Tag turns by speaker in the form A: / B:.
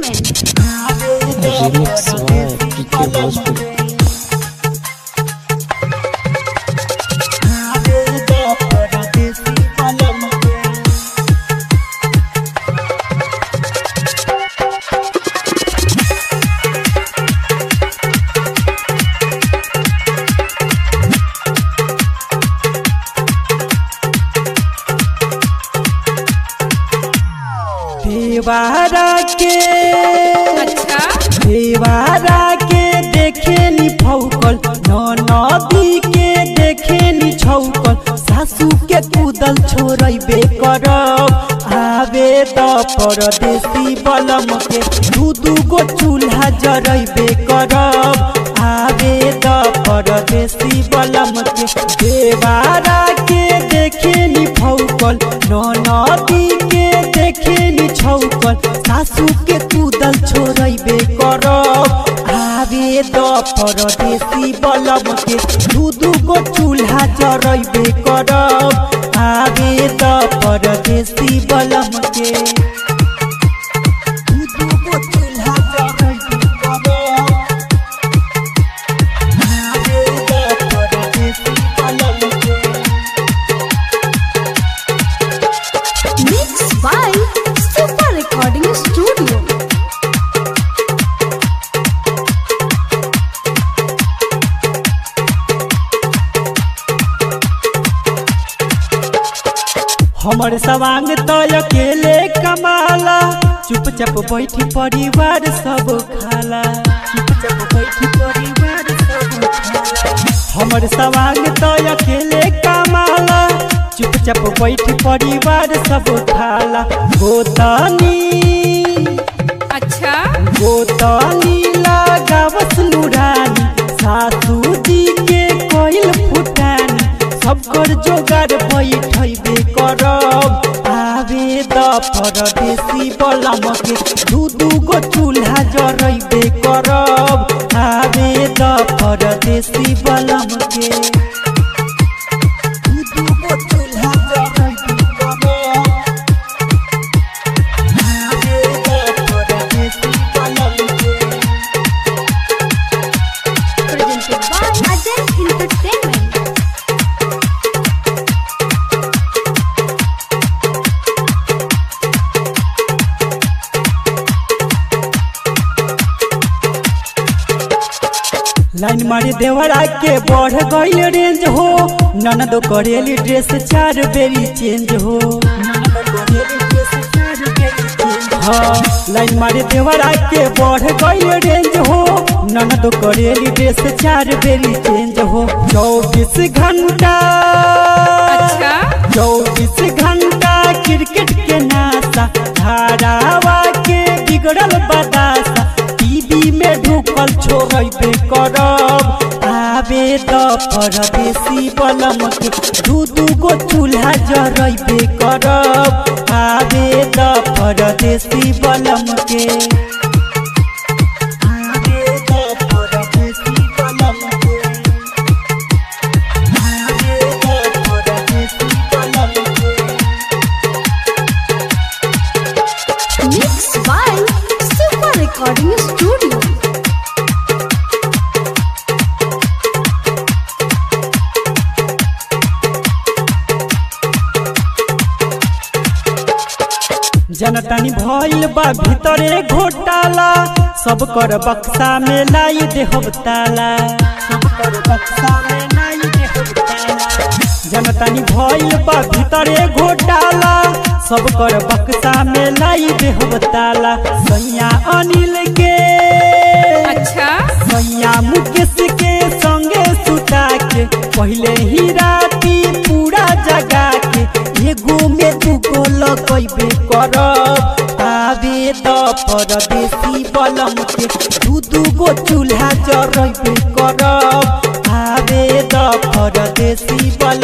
A: Entertainment.
B: Remix by PK Bhojpuri.
C: देवारा के
A: अच्छा
C: देवारा के देखे नि फौकल नदी के देखे नि छौकल सासू के कूदल छोड़बे करब आवे त परदेसी बलम के दू दू गो चूल्हा जरबे करब आवे त परदेसी बलम के देवारा के देखे नि फौकल नदी के देखे नि छौकल सासू के कूदल छोड़बे करब आवे द परदेसी बलम के दू दू गो चूल्हा जरबे करब आवे द परदेसी बलम के दू दू गो चूल्हा जरबे करब आवे द परदेसी बलम के
A: Mixed by Super Recording Studio.
C: हमर सवांग तो अकेले कमाला चुपचाप बैठी परिवार सब खाला चुपचाप बैठी परिवार सब खाला हमर सवांग तो अकेले कमाला चुपचाप बैठी परिवार सब खाला गोतनी
A: अच्छा
C: गोतनी लगावस नुरानी सासू जी के कोइल फुटानी सब कर जोगार बैठबे करब आवे द परदेसी बलम के दू दू गो चूल्हा जरबे करब आवे द परदेसी बलम के दू दू गो चूल्हा जरबे करब आवे द परदेसी बलम के
A: presented by Ajay Entertainment.
C: Line मारे देवरा के बढ़ गईल रेंज हो ननद करेली ड्रेस चार बेरी चेंज हो हाँ लाइन मारे देवरा के बढ़ गईल रेंज हो ननद करेली ड्रेस चार बेरी चेंज हो चौबीस घंटा
A: अच्छा
C: चौबीस घंटा क्रिकेट के नासा धारावा के बिगड़ल बदासा टीवी में ढुकल छोड़बे करब आवे द परदेसी बलम के दू दू गो चूल्हा जरबे करब आवे द परदेसी बलम के आवे द परदेसी बलम के आवे द परदेसी बलम के
A: Mixed by Super Recording Studio.
C: जनतानी भइल बा भीतरे घोटाला सब कर बक्सा में लाई देहब ताला सब कर बक्सा में लाई देहब ताला जनतानी भइल बा भीतरे घोटाला सब कर बक्सा में लाई देहब ताला सैया अनिल के
A: अच्छा
C: सैया मुकेश के संगे सुता के पहले ही राती पूरा जगा के एगो में दूगो लगैबे करब आवे द परदेसी बलम के दू दू गो चूल्हा जरबे करब आवे द परदेसी बलम